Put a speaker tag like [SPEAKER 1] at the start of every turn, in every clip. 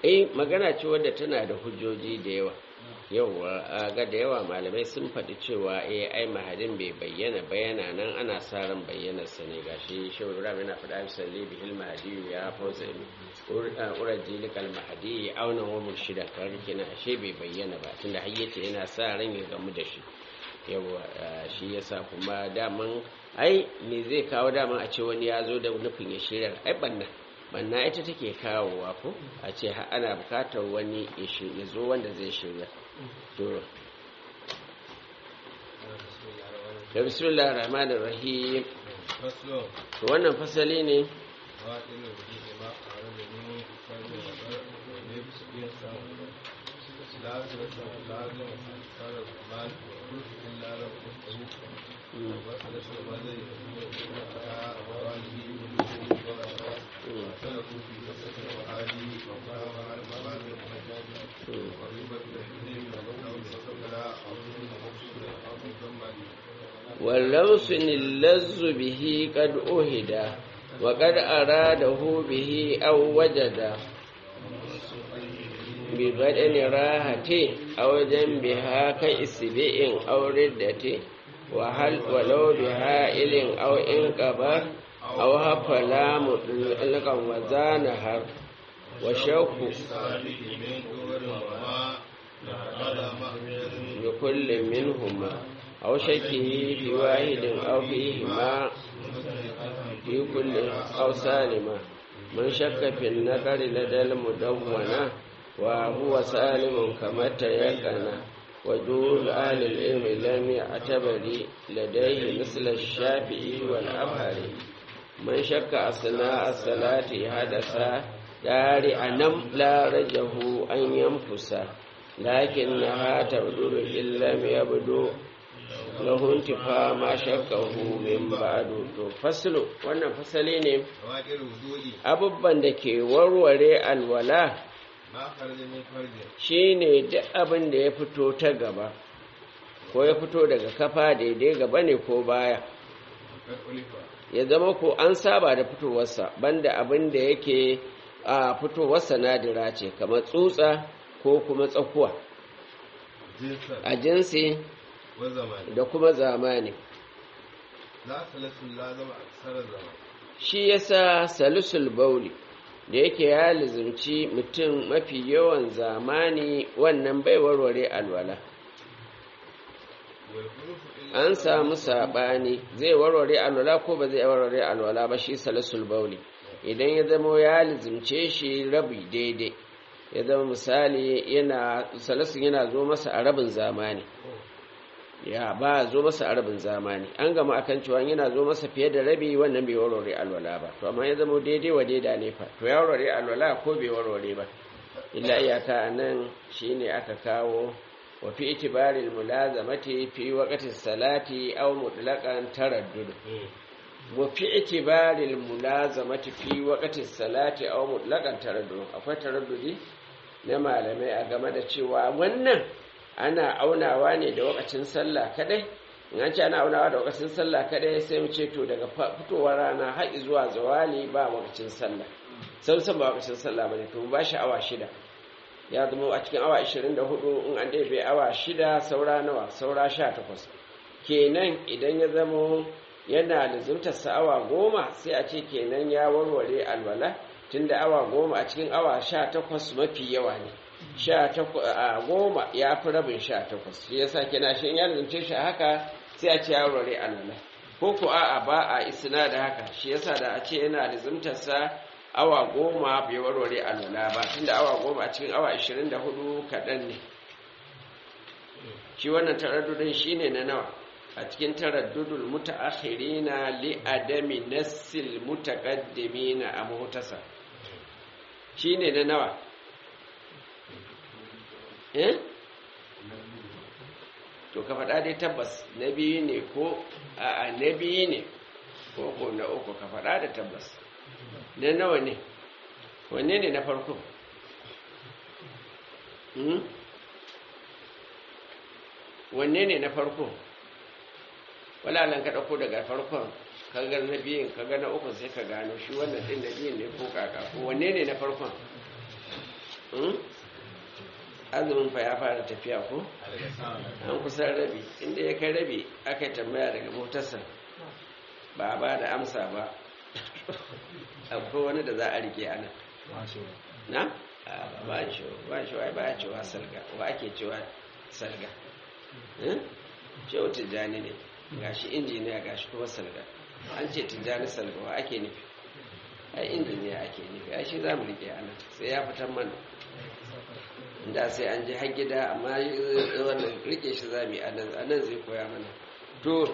[SPEAKER 1] eh magana ce wadda tana da hujjoji da yawa yawa ga da yawa malamai sun faɗi cewa eh ai mahadin bai bayyana bayana nan ana sa ran bayyanar sa ne gashi shehu ibrahim yana faɗa salli bihil mahdi ya fauza uraji likal mahdi auna wa murshida kar kenan ashe bai bayyana ba tunda har yace yana sa ran ya gamu da shi yawa shi yasa kuma daman ai me zai kawo daman a ce wani ya zo da nufin ya shirya ai banna banna ita take kawowa ko a ce ana bukatar wani ya zo wanda zai shirya to da bismillah rahman rahim to wannan fasali ne واللوس اللز به قد أهدى وقد أراده به أو وجد ببدن راحة أو جنبها كإسبئ أو ردة وهل ولو بهائل أو إنقبر أو هفلا مطلقا وزانهر وشوك بكل منهما أو شكه في واحد أو فيهما في كل أو سالمة من شك في النقر لدى المدونة وهو سالم كما تيقن وجود أهل العلم لم يعتبر لديه مثل الشافعي والأبهري من شك أثناء الصلاة حدث دار أنم لا رجه أن ينفس لكنها تبدو إن لم يبدو lahu intifa ma shakkahu min ba'du to faslu wannan fasali ne abubban da ke warware alwala shine duk abin da ya fito ta gaba ko ya fito daga kafa daidai gaba ne ko baya ya zama ko an saba da fitowarsa banda abin da yake a fitowarsa nadira ce kamar tsutsa ko kuma tsakuwa a jinsi da kuma zamani shi yasa salisul bauli da yake ya lizimci mutum mafi yawan zamani wannan bai warware alwala an samu saɓani zai warware alwala ko ba zai warware alwala ba shi salisul bauli idan ya zama ya lizimce shi rabi daidai ya zama misali yana salisun yana zo masa a rabin zamani ya ba zo masa a rabin zamani an gama akan cewa yana zo masa fiye da rabi wannan bai warware alwala ba to amma ya zama daidai wa daida ne fa to ya warware alwala ko bai warware ba illa iyaka nan shine aka kawo wa fi itibaril mulazamati fi waqti salati aw mutlaqan taraddud wa fi itibaril mulazamati fi waqti salati aw mutlaqan taraddud akwai taraddudi na malamai a game da cewa wannan ana aunawa ne da wakacin sallah kadai in an ce ana aunawa da wakacin sallah kadai sai mu ce to daga fitowar rana har zuwa zawali ba wakacin sallah sai san ba wakacin sallah bane to ba shi awa shida ya zama a cikin awa 24 in an ɗebe awa shida saura nawa saura 18 kenan idan ya zama yana lizimtar sa awa goma sai a ce kenan ya warware alwala tunda awa goma a cikin awa 18 mafi yawa ne sha goma ya fi rabin sha takwas shi yasa kina shi in ya zance shi haka sai a ce ya rore alwala ko ko a'a ba a isna da haka shi yasa da a ce yana da sa awa goma bai warware alwala ba tunda awa goma a cikin awa ashirin da hudu kaɗan ne shi wannan taraddudin shine na nawa a cikin taraddudul mutaakhirina li adami nassil mutaqaddimina a muhtasa shine na nawa eh to ka faɗa dai tabbas na biyu ne ko a na biyu ne ko ko na uku ka faɗa da tabbas na nawa ne wanne ne na farko wanne ne na farko walalan ka ɗauko daga farkon kaga na biyun kaga na uku sai ka gano shi wannan ɗin na biyun ne ko kaka ko wanne ne na farkon Hmm? azumin fa ya fara tafiya ko an kusan rabi inda ya kai rabi aka yi tambaya daga motarsa ba a ba da amsa ba akwai wani da za a rike ana na? A, ba shi ba shi ba a cewa salga wa ake cewa salga Eh? cewa tijjani ne gashi injiniya gashi kuma salga an ce tijjani salga wa ake nufi ai injiniya ake nufi ai shi za mu rike ana sai ya fitar mana da sai an je har gida amma wannan rike shi za mu yi a nan zai koya mana to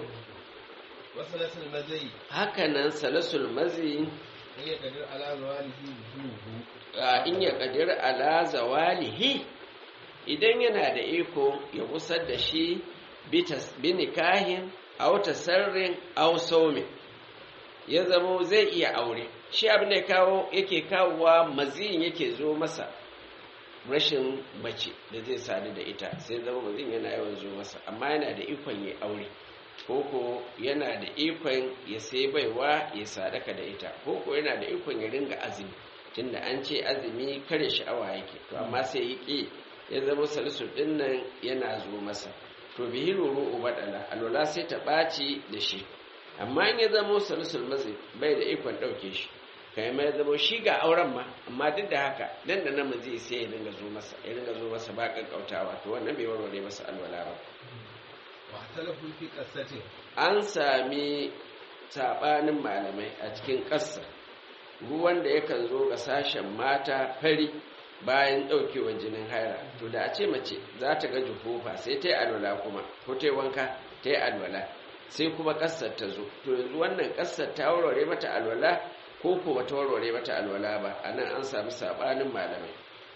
[SPEAKER 2] وصلة المزي
[SPEAKER 1] haka nan salasul mazi
[SPEAKER 2] هي قدر على ظواله وجوه
[SPEAKER 1] a in ya kadir ala zawalihi idan yana da iko ya busar da shi bitas binikahin aw tasarrin aw sawmin ya zamo zai iya aure shi abin da ya kawo yake kawowa maziyin yake zo masa rashin mace da zai sadu da ita sai zama maziyin yana yawan zo masa amma yana da ikon ya aure koko yana da ikon ya sai baiwa ya sadaka da ita koko yana da ikon ya ringa azumi tunda an ce azumi kare sha'awa yake to amma sai ya ƙi ya zama salisu ɗin nan yana zo masa to bihi ruru ubadala alwala sai ta ɓaci da shi amma in ya zama salisul mazi bai da ikon ɗauke shi kai ma ya zama shi ga auren ma amma duk da haka dan da namiji sai ya dinga zo masa ya dinga zo masa ba kakkautawa to wannan bai warware masa alwala ba
[SPEAKER 2] واختلفوا في قصته
[SPEAKER 1] an sami saɓanin malamai a cikin ƙasa ruwan da yakan zo ga sashen mata fari bayan ɗaukewar jinin haira to da a ce mace za ta ga jufofa sai ta yi alwala kuma ko ta yi wanka ta yi alwala sai kuma ƙasar ta zo to yanzu wannan ƙasar ta warware mata alwala ko ko ba ta warware mata alwala ba a nan an sami saɓanin malamai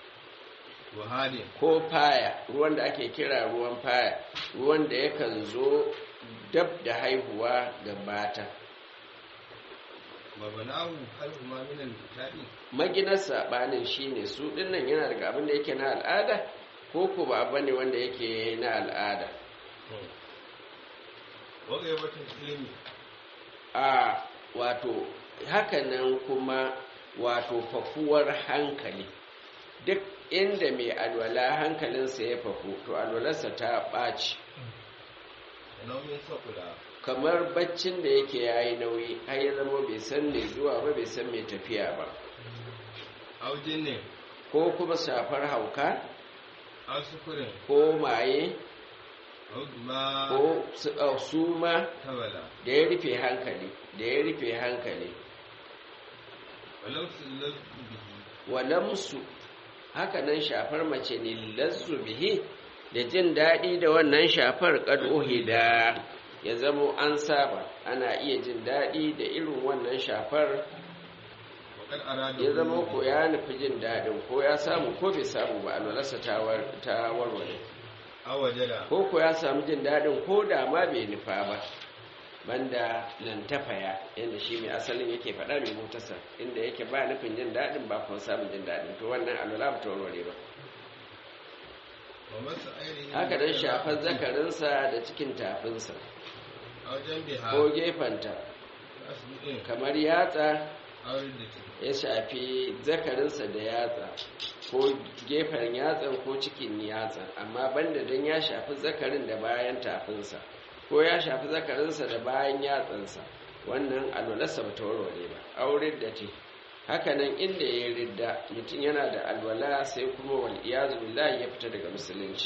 [SPEAKER 2] وهادي
[SPEAKER 1] ko faya ruwan da ake kira ruwan faya ruwan da yakan zo dab da haihuwa ga mata
[SPEAKER 2] وبناه خلفهما من الكتاب
[SPEAKER 1] maginar saɓanin shine su dinnan yana daga abin da yake na al'ada ko ko ba abu ne wanda yake na al'ada
[SPEAKER 2] وغيبة العلم
[SPEAKER 1] a wato hakanan kuma wato fafuwar hankali duk inda mai alwala hankalinsa ya fafu to alwalarsa ta ɓaci
[SPEAKER 2] ونوم ثقلا
[SPEAKER 1] kamar baccin da yake yayi nauyi har ya zama bai san mai zuwa ba bai san mai tafiya ba
[SPEAKER 2] أو جن
[SPEAKER 1] ko kuma shafar hauka
[SPEAKER 2] أو سكر
[SPEAKER 1] ko maye
[SPEAKER 2] أو دماء
[SPEAKER 1] ko su- uh, suma
[SPEAKER 2] تبلا
[SPEAKER 1] da ya rufe hankali da ya rufe hankali
[SPEAKER 2] ولو سلت به
[SPEAKER 1] walamsu haka nan shafar mace ne lazzu bihi da jin daɗi da wannan shafar kad uhida ya zamo an saba ana iya jin daɗi da irin wannan shafar
[SPEAKER 2] وقد أراد
[SPEAKER 1] ya zama ko ya nufi jin daɗin ko ya samu ko bai samu ba alwalarsa ta war- ta warware
[SPEAKER 2] أو وجد
[SPEAKER 1] ko ko ya samu jin daɗin ko da ma bai nufa ba banda lantafaya yadda shi mai asalin yake faɗa mai motarsa inda yake ba nufin jin daɗin ba kuma samun jin daɗin to wannan alwala ba ta warware ba
[SPEAKER 2] ومس عينه
[SPEAKER 1] haka dan shafar zakarinsa da cikin tafinsa
[SPEAKER 2] أو جنبها
[SPEAKER 1] ko gefenta
[SPEAKER 2] أسبوع
[SPEAKER 1] kamar yatsa
[SPEAKER 2] أو ردة
[SPEAKER 1] ya shafi zakarinsa da yatsa ko gefen yatsan ko cikin yatsan amma banda don ya shafi zakarin da bayan tafinsa ko ya shafi zakarinsa da bayan yatsansa wannan alwalarsa ba ta warware ba auren da ce hakanan inda ya ridda mutum yana da alwala sai kuma wal iyazu billahi ya fita daga musulunci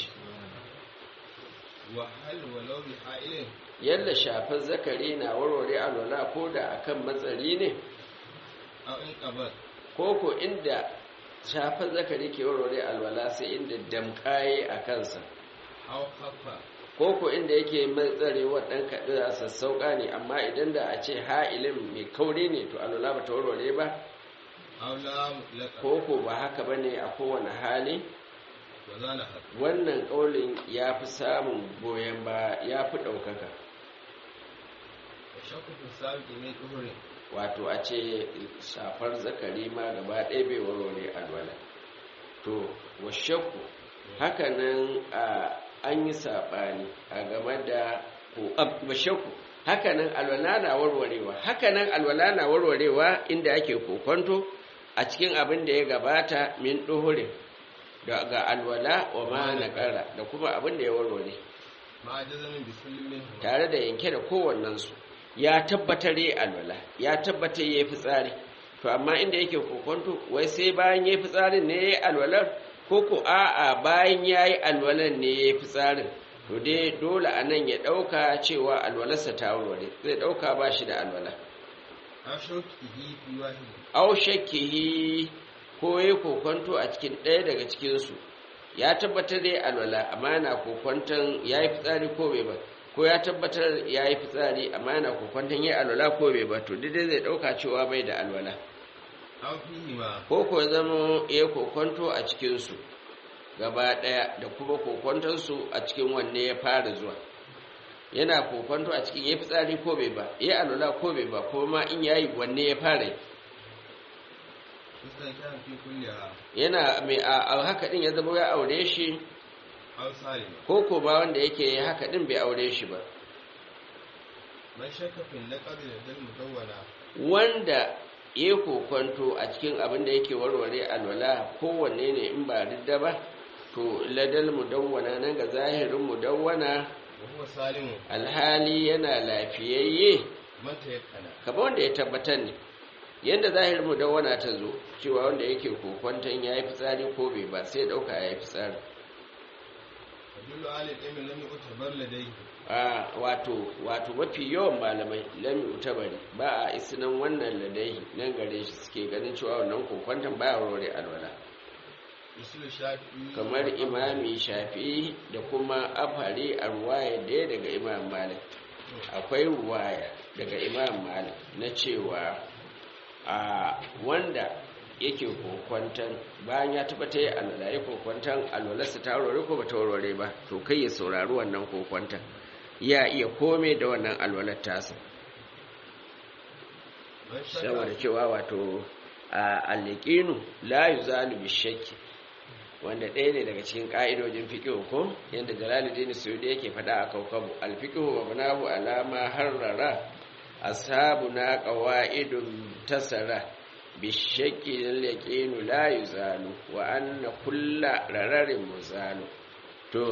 [SPEAKER 2] وهل ولو بحائل
[SPEAKER 1] yadda shafar zakari na warware alwala ko da akan matsari ne
[SPEAKER 2] أو انقبض
[SPEAKER 1] ko ko inda shafar zakari ke warware alwala sai inda damkaye a kansa
[SPEAKER 2] أو خف
[SPEAKER 1] ko ko inda yake matsare waɗan kaɗi a sassauƙa ne amma idan da a ce ha'ilin mai kauri ne to alwala ba ta warware ba
[SPEAKER 2] أو لا مطلقا
[SPEAKER 1] ko ko ba haka ba ne a kowane hali
[SPEAKER 2] وزال حق
[SPEAKER 1] wannan ƙaulin ya fi samun goyon ba ya fi ɗaukaka
[SPEAKER 2] وشك في السابق من كفر
[SPEAKER 1] wato a ce shafar zakari ma gaba ɗaya bai warware alwala to washakku hakanan a an yi saɓani a game da ko ab- washakku hakanan alwala na warwarewa hakanan alwala na warwarewa inda ake kokonto a cikin abin da ya gabata min ɗuhurin ga alwala wa ma naqara da kuma abin da ya warware
[SPEAKER 2] ma jazamin bi kullin minhu
[SPEAKER 1] tare da yanke da kowannensu ya tabbatar yi alwala ya tabbatar ya yi fitsari to amma inda yake kokonto wai sai bayan ya yi fitsarin ne ya yi alwalar ko ko a'a bayan ya yi alwalar ne ya yi fitsarin to dai dole a nan ya ɗauka cewa alwalarsa ta warware zai ɗauka ba shi da alwala
[SPEAKER 2] aw shawkihi fi wahid
[SPEAKER 1] au shakkihi ko ya kokonto a cikin ɗaya daga cikinsu ya tabbatar da ya alwala amma yana kokonton ya yi fitsari ko bai ba ko ya tabbatar ya yi fitsari amma yana kokonton ya alwala ko bai ba to daidai zai ɗauka cewa bai da alwala
[SPEAKER 2] aw fihi ma
[SPEAKER 1] ko ko zama ya kokonto a cikinsu gaba ɗaya da kuma kokontonsu a cikin wanne ya fara zuwa yana kokonto a cikin ya fitsari ko bai ba ya alwala ko bai ba ko ma in yayi wanne ya fara yi
[SPEAKER 2] mustankan fi kulliha
[SPEAKER 1] yana mai a a haka din ya zama ya aure shi
[SPEAKER 2] aw salima
[SPEAKER 1] ko ko ba wanda yake haka din bai aure shi ba
[SPEAKER 2] man shakka fi naqd dal mudawwana
[SPEAKER 1] wanda ya kokonto a cikin abin da yake warware alwala kowanne ne in ba ridda ba to ladal mudawwana nan ga zahirin mudawwana
[SPEAKER 2] wa huwa salimu
[SPEAKER 1] alhali yana lafiyayye
[SPEAKER 2] man tayakkana
[SPEAKER 1] kamar wanda ya tabbatar ne yadda zahirin mudawwana ta zo cewa wanda yake kokonton ya yi fitsari ko bai ba sai ya dauka ya yi fitsari
[SPEAKER 2] yadullu ala al-ilmi lam yu'tabar ladayhi
[SPEAKER 1] a wato wato mafi yawan malamai lami utabari ba a isinan wannan ladai nan gare shi suke ganin cewa wannan kokwantan baya warware alwala
[SPEAKER 2] usul shafi'i
[SPEAKER 1] kamar imami shafi da kuma afari a ruwaya daya daga imam malik akwai ruwaya daga imam malik na cewa a wanda yake kokwantan bayan ya tabbata ya alwala ya kokwantan alwalarsa ta warware ko ba ta warware ba to kai ya saurari wannan kokwantan ya iya kome da wannan alwalar tasa
[SPEAKER 2] man
[SPEAKER 1] saboda
[SPEAKER 2] shakka
[SPEAKER 1] cewa wato a alliqinu la yuzalu bishakki wanda ɗaya ne daga cikin ƙa'idojin fiqh ko yanda Jalaluddin Suyuti yake faɗa a kaukabu al-fiqhu wa mabnahu ala ma harrara ashabuna qawaidun tasara bishakki al-yaqinu la yuzalu wa anna kulla rararin muzalu to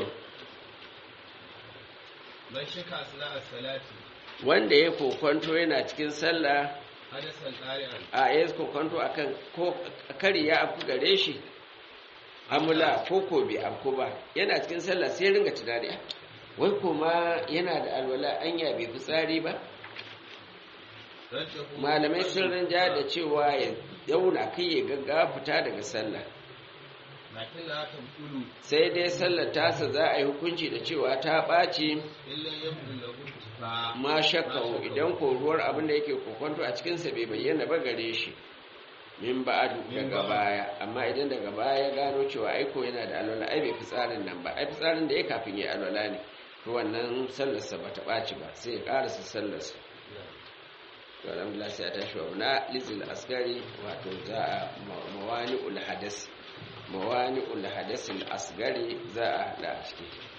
[SPEAKER 2] man shakka asna as-salati
[SPEAKER 1] wanda ya kokonto yana cikin sallah
[SPEAKER 2] hadasan qari'an
[SPEAKER 1] a ya kokonto akan ko kari ya afku gare shi amula ko ko bai afku ba yana cikin sallah sai ya ringa tunani "Ah, wai kuma yana da alwala anya bai fitsari ba
[SPEAKER 2] rajjahu
[SPEAKER 1] malamai sun rinja da cewa ya dauna kai ya gaggawa fita daga sallah
[SPEAKER 2] lakin la tabtulu
[SPEAKER 1] sai dai sallar tasa za a yi hukunci da cewa ta ɓaci
[SPEAKER 2] illa yabdu lahu fa
[SPEAKER 1] ma shakka idan koruwar abin da yake kokonto a cikinsa bai bayyana ba gare shi min ba'adu
[SPEAKER 2] Min
[SPEAKER 1] daga
[SPEAKER 2] ba'adu.
[SPEAKER 1] baya amma idan daga baya ya gano cewa aiko yana da alwala ai bai fitsarin nan ba ai fitsarin da ya kafin ya alwala ne to wannan sallarsa ba ta ɓaci ba sai ya ƙarasa sallarsa to alhamdulillah sai a tashi wa na lizil asgari wato za a ma- mawani ul hadas mawani ul hadasil asgari za a hada a ciki